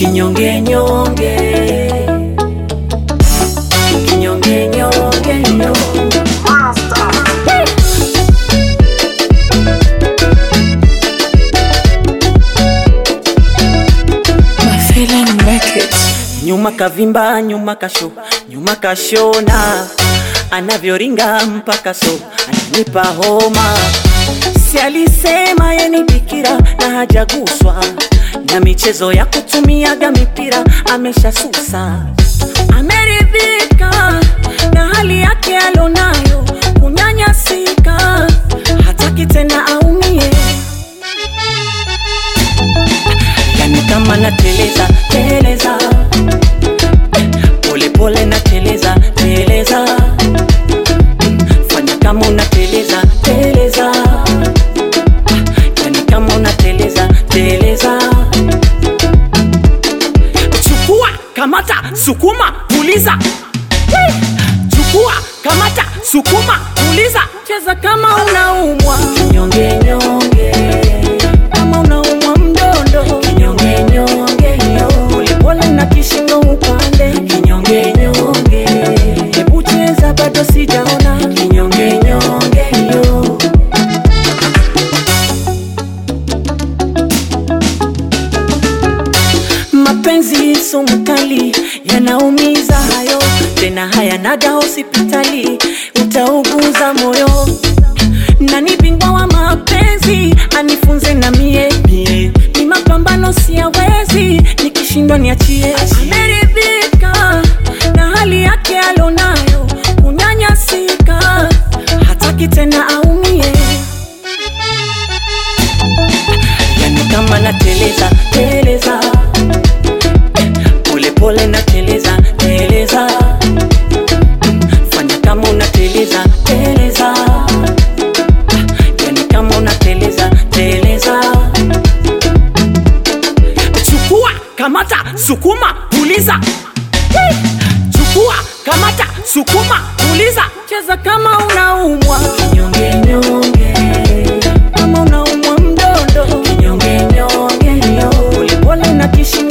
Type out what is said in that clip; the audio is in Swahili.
kinyonge nyonge kinyonge nyonge nyonge My feeling make it. nyuma kavimba nyuma kasho nyuma kashona anavyoringa mpaka so ananipa homa si alisema yeni bikira na hajaguswa na michezo ya kutumiaga mipira ameshasusa ameridhika na hali yake alonayo kunyanyasika hataki tena aumie yani kama nateleza teleza pole pole nateleza teleza fanya kama unateleza teleza yani kama unateleza teleza chukua kamata sukuma puliza chukua kamata sukuma puliza cheza kama unaumwa kinyonge nyonge kama unaumwa mdondo kinyonge nyonge polepole na kishingo upande kinyonge nyonge hebu cheza bado sijaona kinyonge nyonge yo mapenzi sumu kali yanaumiza hayo tena hayanaga hospitali utauguza moyo nani bingwa wa mapenzi anifunze na mie mie ni mapambano siyawezi nikishindwa niachie ameridhika na hali yake alonayo kunyanyasika hataki tena aumie yani kama nateleza teleza polepole nateleza teleza fanya kama unateleza teleza yani kama unateleza teleza chukua kamata sukuma puliza chukua kamata sukuma puliza cheza kama unaumwa kinyonge nyonge kama unaumwa mdondo kinyonge nyonge polepole na kishi